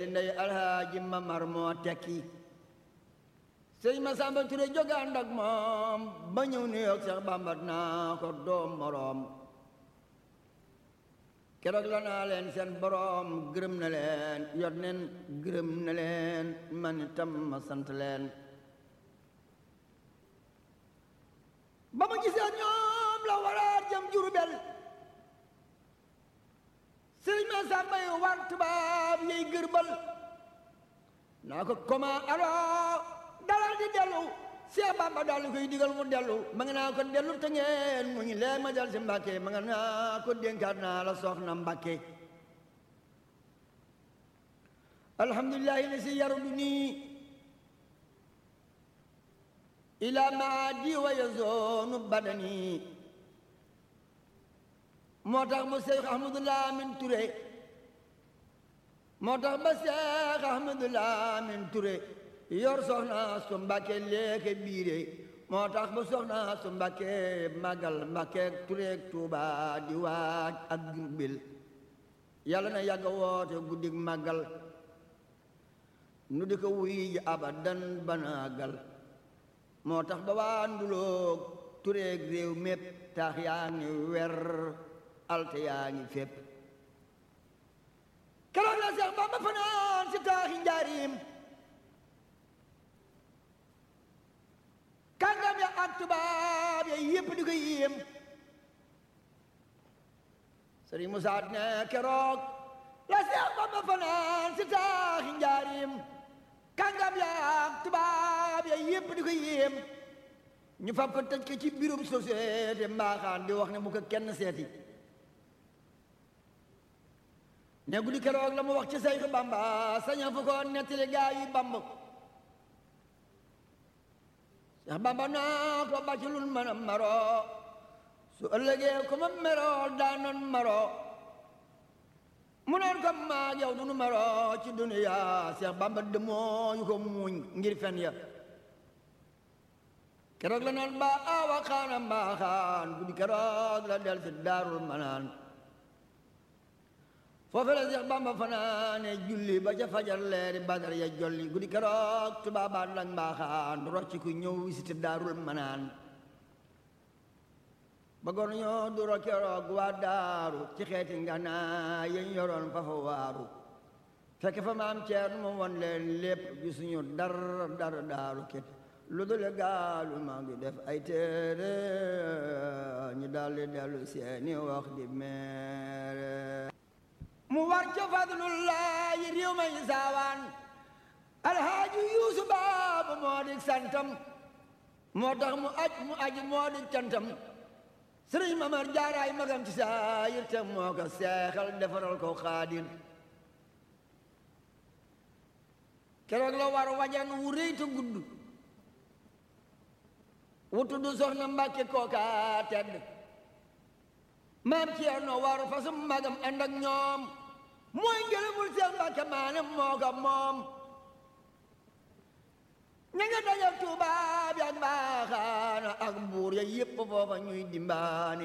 ndey alhaaji mamar moo tekki sëñ ma samba ture jóge ànd ak moom ba ñëw New York Seex Bamba naa ko doom moroom keroog la naa leen seen boroom gërëm na leen yot neen gërëm na leen man itam ma sant leen ba ma gisee ñoom la waraat jëm Jurbel sëriñ ma sàmba yi war tubaab yey gërbal naa ko comment alors dalal di dellu Seex Bamba daal di koy digal mu dellu ma nga naa ko dellu te ngeen mu ngi leen ma dal si Mbàkke ma nga naa ko dénkaat naa la soxna Mbàkke alhamdulillahi la si yaru du nii ila maadi wa yazoonu badani moo tax ba Seex Ahmadu Lamin Ture moo tax ba Seex Ahmadu Lamin Ture yor soxna su Mbàkke léeke biire moo tax ba soxna su Mbàkke màggal Mbàkke Tureek Tuuba di waaj ak Jurbel yàlla na yàgg woote guddig màggal nu di ko wuy ji abadan banaagal moo tax ba waa nduloog Tureek réew mépp tax yaa ngi wer alte yaa ngi fépp keroog la Seex Bamba fanaan si taaxi njaarim kàngam ya ak tubaab ya yépp di ko yéem Sëriñ Musaa ne keroog la Seex Bamba fanaan si taaxi njaarim kàngam ya ak tubaab ya yépp di ko yéem ñu fab ko tëj ko ci biirum société mbaaxaan di wax ne bu ko kenn seeti ne guddi keroog la mu wax ci Seex Bamba saña fu ko nettali gaa yi Bamba Seex Bamba naa ko bàcc lun mën a maro su ëllëgee ko ma meroo daanoon maro mu noon ko maag yow dunu maro ci duniya Seex Bamba demoo yu ko muuñ ngir fen ya keroog la naan ba awa xaana mbaaxaan guddi keroog la del si daarul manaan foofu la Seex Bamba fanaane julli ba ca fajar leeri badar ya jolli guddi keroog tubaabaat lañ mbaaxaan rocci ku ñëw visité daarul manaan bëggoon ñoo duro keroog waa daaru ci xeeti ngana yeñ yoroon fa fa waaru fekk fa maam ceer mu won leen lépp gisuñu dar dar daaru képp lu dul gaalu maa ngi def ay téere ñu daldi dellu seeni wax di meere mu war ca fadlullahi réew may saawaan alhaaji yuusu baabu moo di santam moo tax mu aj mu aji moo di cantam sëriñ mamar jaaraay magam ci saayir te moo ko seexal defaral ko xaadir keroog la war wajan wu rëy te gudd wu tudd soxna mbàkke kooka tedd maam Ceerno war fasum magam ànd ak ñoom mooy ngërëmul Seex Mbàkke maanam moo ko moom ña nga dajal tubaab ya ak mbaaxaana ak buur ya yépp foofa ñuy dimbaani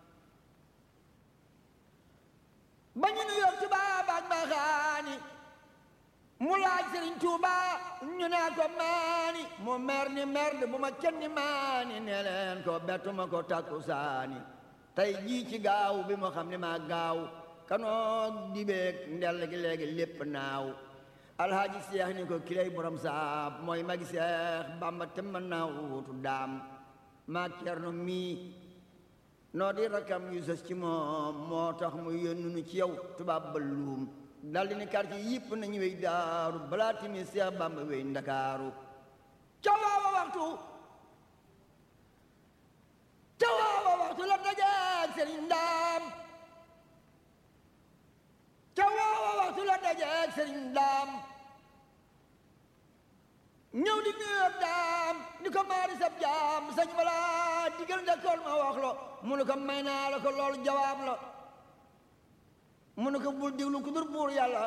ba ñu nu yor tubaab ak mbaaxaani mu laaj Sëriñ Tuuba ñu naa ko maani mu mer ni merde bu ma kenn maani ne leen ko bettuma ko takku saani tey jii ci gaaw bi moo xam ne maa gaaw kanoog dibeeg ndell gi léegi lépp naaw alhaaji seex ni ko kilay borom saab mooy magi seex bamba te mën naa wuutu daam maa cerno mii noo di rakam yu sës ci moom moo tax mu yónnu nu ci yow tubaab ba luum daldi ni quartier yëpp nañu wey daaru balaa timi seex bamba wey ndakaaru ca waawa waxtu ca waawa waxtu la dajeeg sëriñ ndaam ca waawa waxtu la dajeeg sëriñ ndaam ñëw di nuyoog daam ni ko maari sab jaam sañ wala digal ndekool ma wax lo mu ne ko may naa la ko loolu jawaab la mu ne ko bul diglu ku dur buur yàlla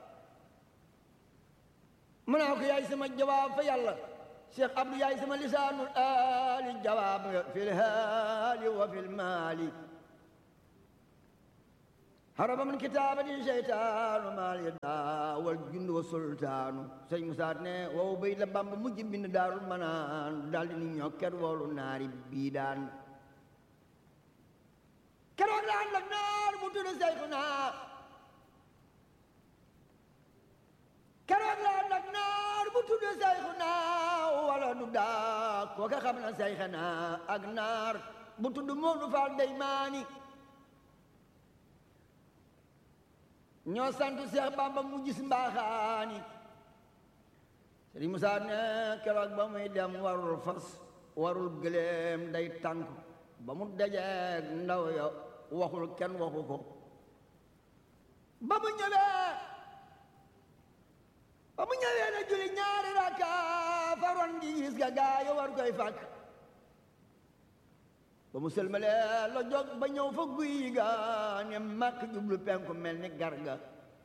mu naa ko yaay sama jawaab fa yàlla cheikh abdou yaay sama lisaanul aali jawaab nga fil haali wa fil maali haraba min kitaabati seytaanu maal yaddaa wal jundu wa sultaanu sëñ Musaa ne wow bay la Bamba mujj bind daarul manaan daldi ni ñokket woolu naari bii daan keroog la ànd ak naar bu tudd Seyxuna keroog la ànd ak naar bu tudd Seyxuna wala du daa kooka xam na Seyxuna ak naar bu tudd Moodu Faal Deymaani ñoo sant Seex Bamba mu gis mbaaxaani Sëriñ Musaa ne keroog ba muy dem warul fas warul gëléem day tànk ba mu dajeeg ndaw ya waxul kenn waxu ko ba mu ñëwee ba mu ñëwee na julli ñaari rakka faroon gi gis ga gaa yo war koy fàkk ba mu sëlmalee la jóg ba ñëw fa guy ga ne màkk jublu penku mel ni garga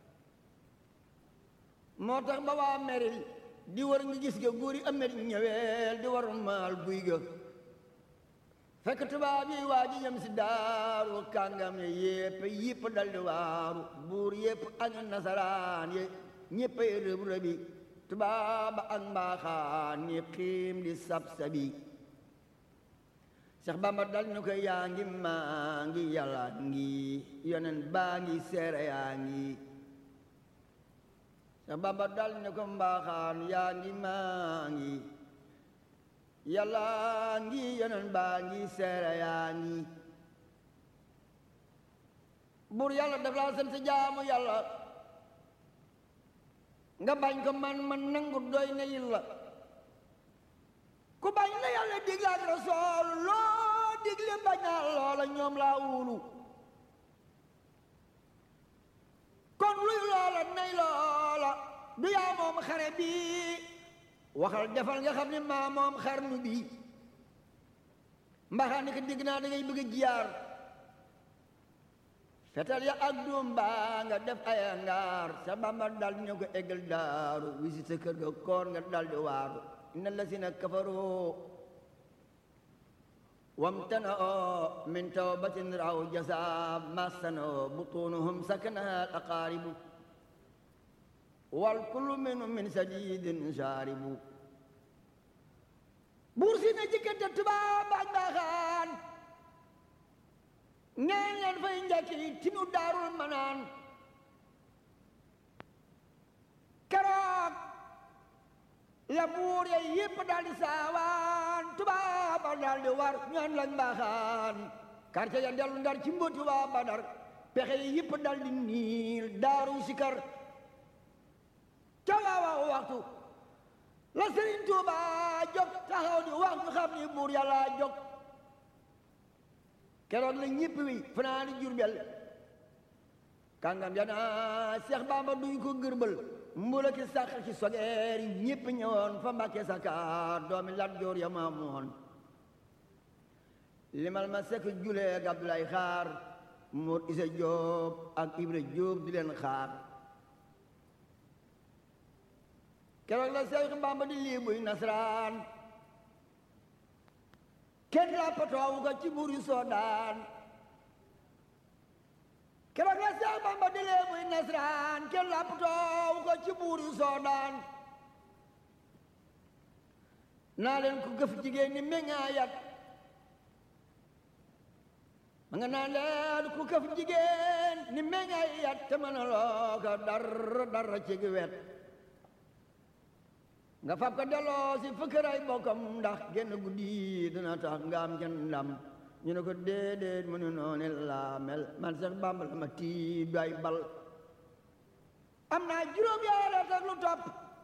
moo tax ba waa meril di war ngi gis ga góor yi amet ñëweel di war maal guy ga fekk tubaab yi waa ji ñëm si daaru kàngam ye yépp yépp dal di waaru buur yépp ak nasaraan ye ñéppay rëb rëbi tubaab ak mbaaxaan ñi xiim di sab sabi Seex Bamba dal ñu ko yaa ngi maa ngi yàlla ngi yonen baa ngi seere yaa ngi Seex Bamba dal ñu ko mbaaxaan yaa ngi maa ngi yàlla ngi yonen baa ngi seere yaa ngi buur yàlla daf laa sant jaamu yàlla nga bañ ko man man nangu doy na yilla ku bañ la yàlla digle ak rasool loo digle bañaa loola ñoom laa wulu kon luy loola nay loola du yaa moom xare bi waxal defal nga xam ne maa moom xarnu bi mbaxaa ni ko digg naa da ngay bëgg a jiyaar fetal ya ak doom baa nga def ay ngaar sa Bamba dal ñu ko eggal daaru wisi sa kër ga koor nga dal di waaru inna allasina kafaru wamtana'u min tawbatin raw jasa masano butunuhum sakanaha al aqaribu wal kullu minhum min sadidin sharibu buur si na jikkante tubaab ak mbaaxaan neen leen fay njëkki tinu daarul manaan keroog la buur ya yépp daal di saawaan tubaaba daal di war ñaan lañ mbaaxaan quartier ya dellu ndar ci mbóoti waa badar pexe yi yépp daal di niil daaru sikar ca waawaaw waxtu la Sëriñ Tuuba jóg taxaw di wax ñu xam ni buur yàlla jóg keroog la ñépp wi fanaani Jurbel kàngam ya naa Seex Bamba duñ ko gërbal mbula ki sàq ci sogeer yi ñépp ñëwoon fa Mbàkke Sakaar doomi Lat Joor ya ma moon limal ma sekk julee ak Abdoulaye Xaar Mor Isa Jóob ak Ibra Jóob di leen xaar keroog la Seex Bamba di lii buy nasraan kenn lappatoowu ko ci buur yu soodaan keroog la Seex Bamba di lee buy nasraan kenn lappatoowu ko ci buur yu soodaan naa leen ko gëf jigéen ni meññaayat ma nga naan leen ku këf jigéen ni meññaayat te mën a loo ko dara dara ci gi wet nga fab ko delloo si fëkkëray bokkam ndax genn guddi dina tax nga am kenn ndam ñu ne ko déedéet mu ne noonu laa mel man Seex Bàmba la ma tii doy bal am naa juróom yaara ak lu topp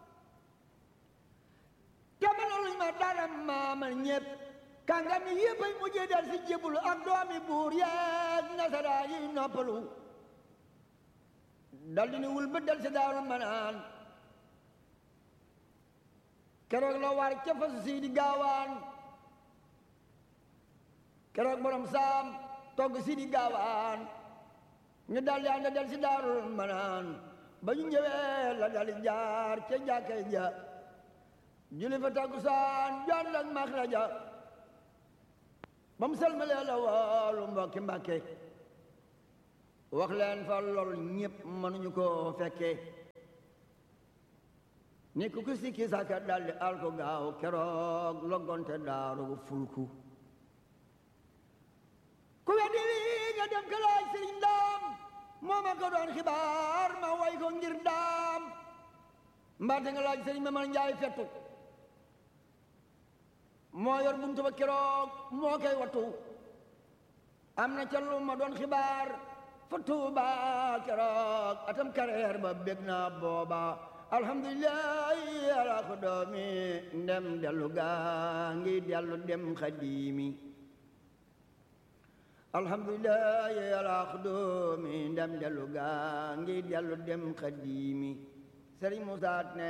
te mënaluñ ma dara maamal ñépp kàngam yi yépp ay mujjee del si jébulu ak doomi buur yeeg nasaraa yi noppalu dal di ni wul ba del si daaru manaan keroog la war ca fasu sii di gaawaan keroog borom saam togg sii di gaawaan ñu daldi ànd del si daarul manaan ba ñu ñëwee la daldi jaar ca jàkkay ja julli fa takkusaan jaan ak maxraja ba mu salmalee la woolu mbokki mbàkke wax leen fa lool ñépp mënuñu ko fekke ni ku ku sikki sàkka daldi alko gaaw keroog loggonte daaru fulku ku weddi lii nga dem ka laaj sëriñ daam moo ma ko doon xibaar ma way ko ngir daam mbaate nga laaj sëriñ ma man njaay fettu moo yor buntu ba keroog moo koy wattu am na ca lu ma doon xibaar fa tuuba keroog atam kareer ba bég naa booba alhamdulillahi ala ko doomi ndem dellu gaa ngi dellu dem xadiimi alhamdulillahi ala ko doomi ndem dellu gaa ngi dellu dem xadiimi sëriñ Musaa ne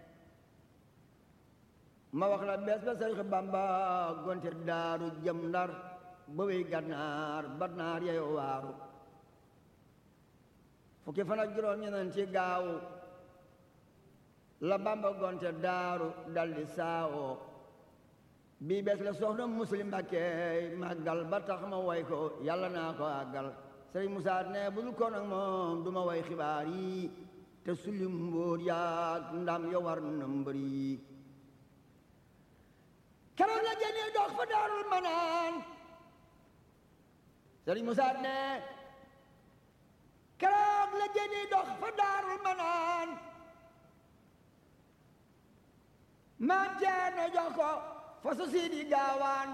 ma wax la bees ba sëriñ Bamba gonte daaru jëm ndar ba wey gànnaar ba naar yeyo waaru fukki fan ak juróom ñeneen ci gaaw la Bamba gonte daaru daldi saawoo bii bees la soxna muslim Mbàkke màggal ba tax ma way ko yàlla naa ko àggal sëriñ Musaa ne bu dul ko nag moom du ma way xibaar yi te sulli mbóot yaag ndam yo war na mbër yi keroog la jëni dox fa daarul manaan sëriñ Musaa ne keroog la jëni dox fa daarul manaan maam Ceerno jox ko fa su siidi gaawaan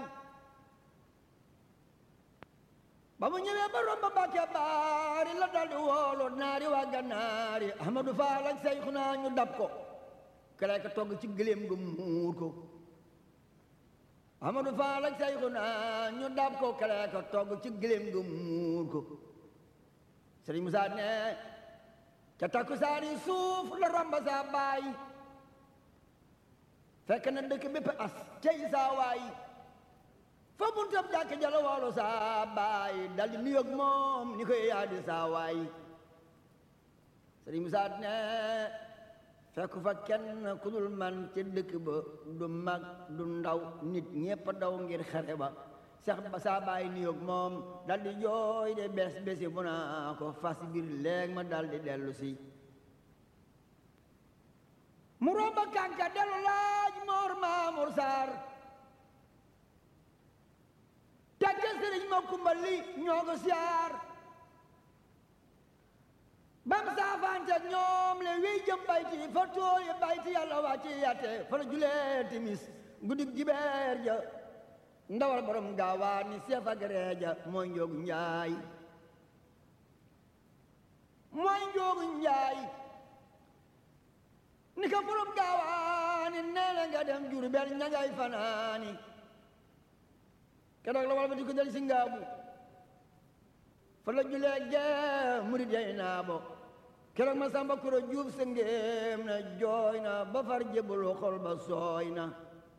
ba mu ñëwee ba romb Mbàkke baari la daldi woolu naari waa gannaari Ahmadu Faal ak Seyxuna ñu dab ko kere ka togg ci gëléem gu muur ko Ahmadu Faal ak Seyxuna ñu dab ko kere ka togg ci gëléem gu muur ko Sëriñ Musaa ne ca takkusaani suuf la romb saa baay fekk na dëkk bépp as cey saa waay fa buntam jàkk jala woolu saa baay daldi nuyoog moom ni koy yaadi saa waay sëriñ Musaa ne fekk fa kenn ku dul man ca dëkk ba du mag du ndaw nit ñépp daw ngir xare ba sax ba saa baay nuyoog moom daldi jooy de bes besi bu naa ko fas biir léeg ma daldi dellu si mu romba kànka dellu laaj moor maamur saar tàgge sëriñ ma kumbali ñoo ko siyaar bam saafante ñoom le wiy jëm bayti fa tooye bayti yàlla wàcci yatte fa la julee timis guddig jibeer ja ndawal borom gaawaa ni seef ak reeja mooy njoogu njaay mooy njoogu njaay ni ka borom gaawaani neele nga dem Jurbel ña ngay fanaani keroog la wal ba di ko del si ngaabu fa la julee gee murid yay naa bo keroog ma samba kuro juuf sa ngéem na jooy na ba far jébbalu xol ba sooy na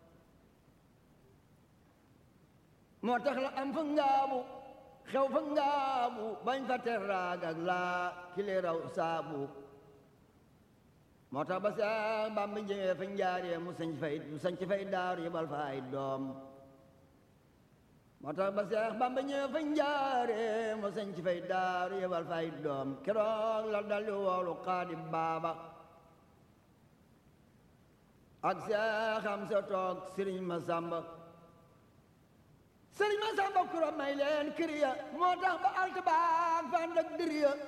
moo tax la am fa ngaabu xew fa ngaabu bañ fa teraag ak laa kili raw saabu moo tax ba Seex Bamba jëmee fa njaaree mu sañ fay mu sañ fay daaru yebal fa ay doom moo tax ba Seex Bamba ñëwee fa njaaree mu sañ fay daaru yebal fa ay doom keroog la daldi woolu xaadi baaba ak Seex am sa toog sëriñ ma sàmba sëriñ ma sàmba kura may leen kër ya moo tax ba alt baag fa ànd ak dër ya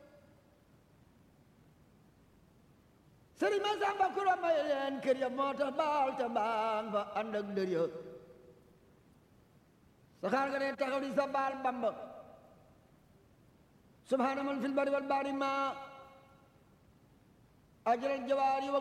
sëriñ ma sàmba kura may leen kër ya moo tax ba alt baag fa ànd ak dër ya saxaar nga ne taxaw di sa baal bamba subhaana man fil bari wal bahri ma ajral jawaari wa